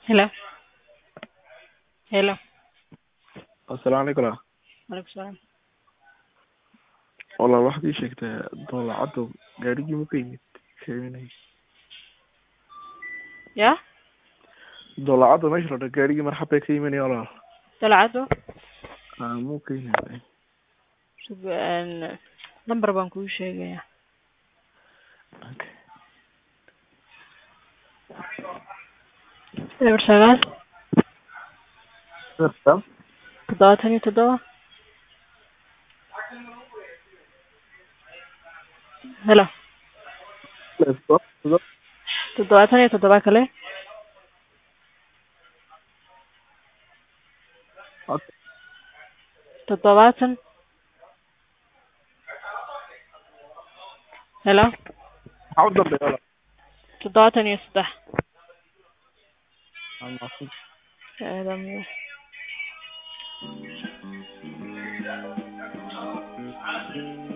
Hello. Hello. Assalaamu calaykum walaal. Waalaikum salaam. Walaal waxaad ii sheegtaa dawlacaddu gaadhigii ma ka yimid sheeganay Ya? dawlacadda meesha la dhaho gaadhigii marxabbay ka imanaya walaal Dalcado. aa muu ka yimaaday Sug een number baan kuu sheegayaa. okay Eber sagaal Sirta toddobaatan iyo toddoba Hello. toddobaatan iyo toddoba kale Okay. toddobaatan Hello. maxaa u dambeeya walaal toddobaatan iyo saddex Waa mahadsan. Aadam.